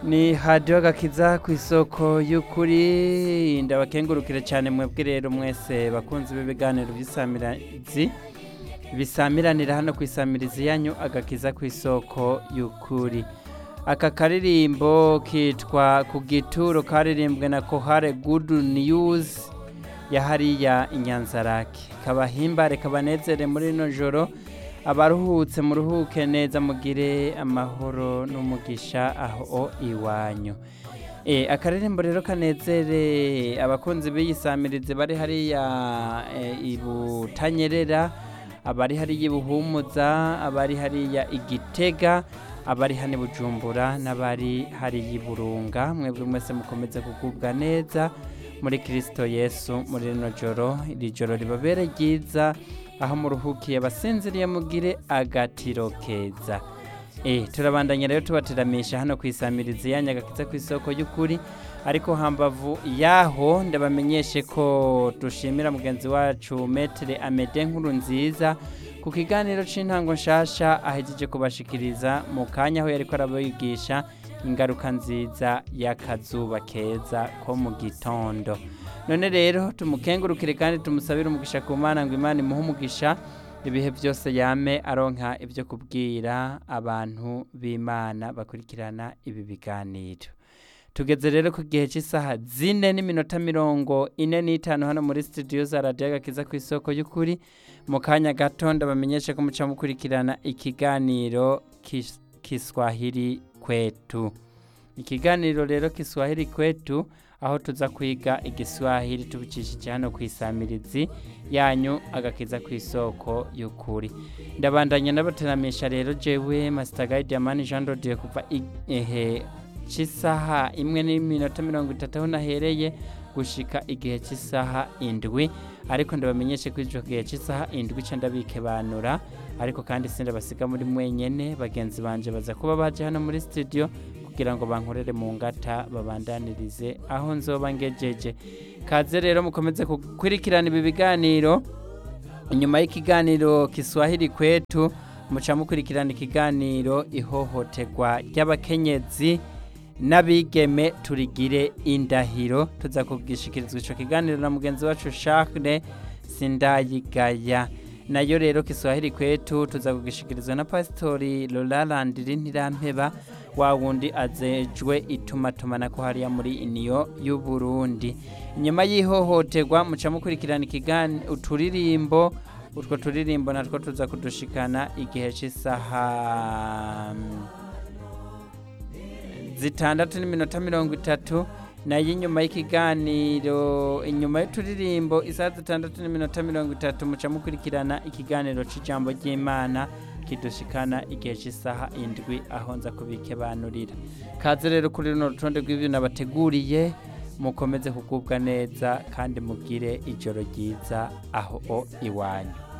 ni hadiyo gakiza ku isoko y'ukuri ndabakengurukire cyane mwebwe rero mwese bakunze b'ibiganiro by'isamirizi bisamiranira hano ku isamirizi yanyu agakiza ku isoko y'ukuri aka karirimbo kitwa ku gituro karirimbwe na kohare gudu niyuzi ya hariya inyanzarake kabahimbare kabanezere muri ino joro abaruhutse muruhuke neza mugire amahoro n'umugisha aho iwanyu e, akaririmbo rero kanezere abakunzi b'iyisamirize bari hariya e, ibutanyerera abari hariya ibuhumuza abari hariya igitega abari hano bujumbura n'abari hariya iburunga mwebwe mwese mukomeze kugubwa neza muri kirisito yesu muri rino joro iri joro ribabere ryiza aho muruhukiye basinziriye mugire agatiro keza eh turabandanya rero tubateramisha hano ku isamirizi ya nyagakiza ku isoko y'ukuri ariko hambavu yaho ndabamenyeshe ko dushimira mugenzi wacu metere amede nkuru nziza ku kiganiro c'intango nshasha ahejeje kubashikiriza mu kanya aho yariko arabigisha ingaruka nziza y'akazuba keza ko mu gitondo none rero tumukengurukire kandi tumusabire umugisha ku mana ngo imana imuhe umugisha ibihe byose yame aronka ibyo kubwira abantu b'imana bakurikirana ibi biganiro tugeze rero ku gihe cy'isaha zine n'iminota mirongo ine n'itanu hano muri studio za radiyo agakiza ku isoko y'ukuri mu kanya gato ndabamenyeshe ko muca mukurikirana ikiganiro kiswahili kwetu ikiganiro rero kiswahili kwetu aho tuza kwiga igiswahili tubicishije hano ku isamirizi yanyu agakiza ku isoko y'ukuri ndabandanya n'abateramisha rero jewe masita gayidi yamani jean dodiye kuva ehe cy'isaha imwe n'iminota mirongo itatu aho nahereye gushika igihe cy'isaha indwi ariko ndabamenyeshe ko icyo gihe cy'isaha indwi cyo ndabikebanura ariko kandi sindabasiga muri mwenyene bagenzi banje baza kuba baje hano muri studio kugira ngo bankorere mu ngata babandanirize aho nzoba ngejeje kaze rero mukomeze gukurikirana ibi biganiro inyuma y'ikiganiro kiswahili kwetu muca mukurikirana ikiganiro ihohoterwa ry'abakenyezi n'abigeme turigire indahiro tuza kubwishikirizwa icyo kiganiro na mugenzi wacu Charles sindayigaya nayo rero kiswahili kwetu tuza kugishikirizwa na pasitori Roland Ntirampeba wa wundi azejwe itumatumana ko hariya muri iniyo y'u Burundi inyuma y'ihohoterwa muca mukurikirana ikigani uturirimbo utwo turirimbo natwo tuza kudushikana igihe cy'isaha zitandatu n'iminota mirongo itatu nayo inyuma y'ikiganiro inyuma y'uturirimbo isaha zitandatu n'iminota mirongo itatu muca mukurikirana ikiganiro cy'ijambo ry'imana kidushikana igihe cy'isaha indwi aho nza kubikebanurira kaze rero kuri runo rutonde rw'ibyo nabateguriye mukomeze kugubwa neza kandi mugire ijoro ryiza aho iwanyu